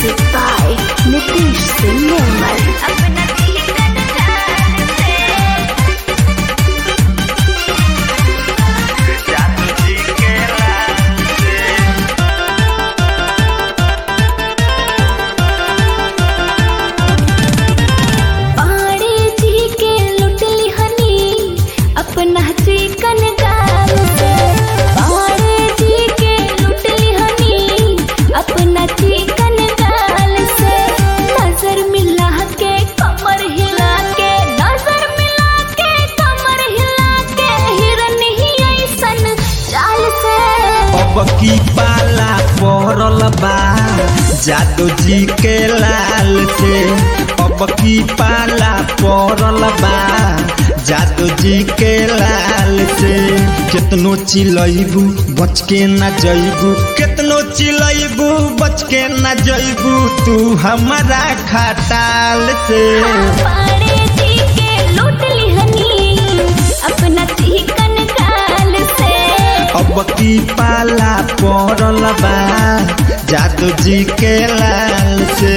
Music by Nitish Singh Nirmal. पाड़े जी के लुटली हनी अपना चिकन गाल से पाड़े जी के लुटली हनी अपना चिकन गाल से नजर मिला के कमर हिला के नजर मिला के कमर हिला के हिरन ही ऐसन चाल से अब की पाला पड़ल बा जादू जी के लाल से अब की पाला पड़ल बा जादू जी के लाल से कितनो चिलैबू बच के न जैबू कितनो चिलैबू बच के न जैबू तू हमारा खटाल से पाड़े जी के लुटली हनी अपना चिकन गाल से अब की पाला पड़ल बा जादू जी के लाल से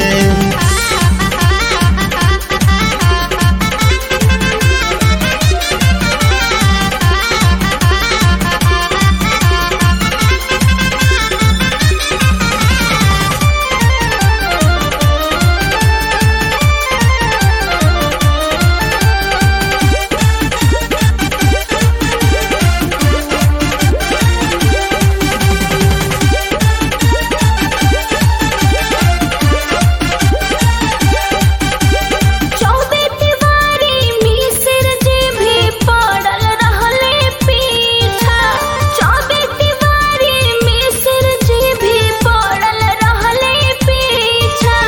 चौबे तिवारी मिसिर जी भी पड़ल रहले पीछा चौबे तिवारी मिसिर जी भी पड़ल रहले पीछा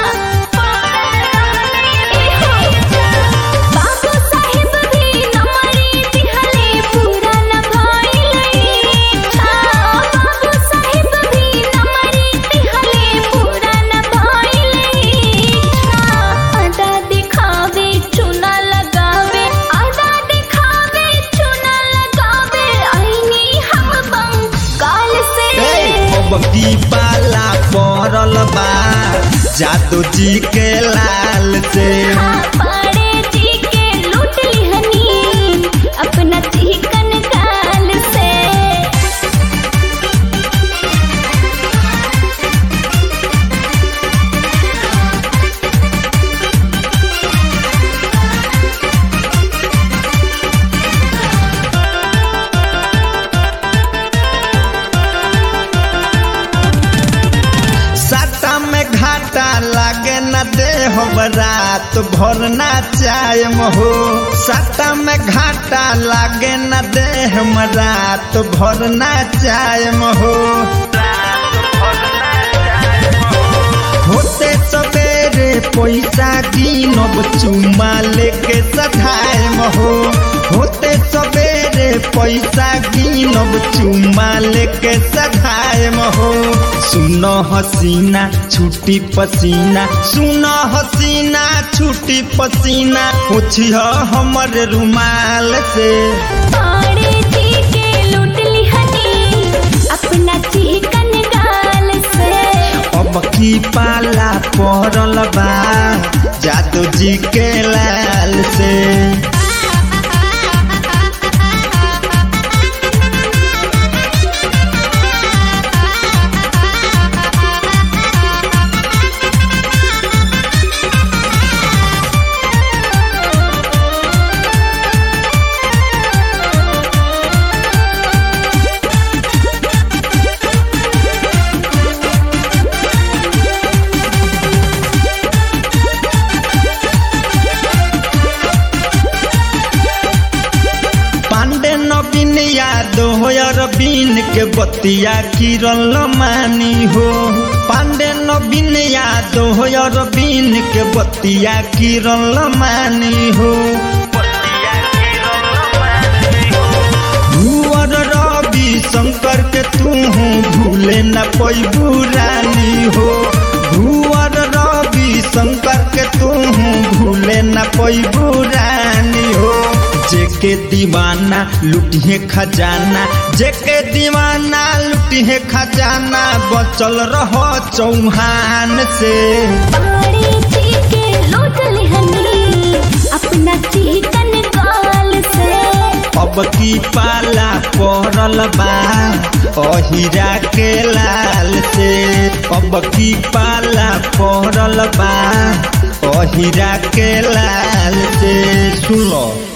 बाबू साहिब भी नमरी दिहले पूरा न भइले बाबू साहिब भी नमरी दिहले पूरा न भइले आधा दिखावे चुना लगावे आधा दिखावे चुना लगावे आईनी हम बंगाल से अब की पाला पड़ल बा जादू जी के लाल से पाड़े जी के लुटली हनी अपना चिकन गाल से साटा में घाटा लागे न दे हो रात भर ना चाय हो साटा में घाटा लागे न दे हम रात भर ना चाय हो होते सवेरे पैसा गिनब चुमा लेके सधाए हो होते सवेरे पैसा गिनब चुमा लेके सधाए हो सुन हसीना छुट्टी पसीना सुन हसीना छुट्टी पसीना पूछिह हमर रुमाल से पाड़े जी के लुटली हनी अपना चिकन गाल से अब की पाला पड़ल बा जादू जी के लाल से पांडे नवीन यादव अरबीन के बतिया किरल मानी हो पांडे नवीन यादव अरबीन के बतिया किरल मानी हो भूअर रवि शंकर के तू भूले न पैबू रानी हो भूअर रवि शंकर के तू भूले न पैबू रानी हो जेके दीवाना लुटिए खजाना जेके दीवाना लुटिए है खजाना बचल रहो चौहान से बाड़े जी के लूट लिहनी अपना चिकन गाल से अब की पाला पड़ल बा अहिरा के लाल से अब की पाला पड़ल बा अहिरा के लाल से सुन लो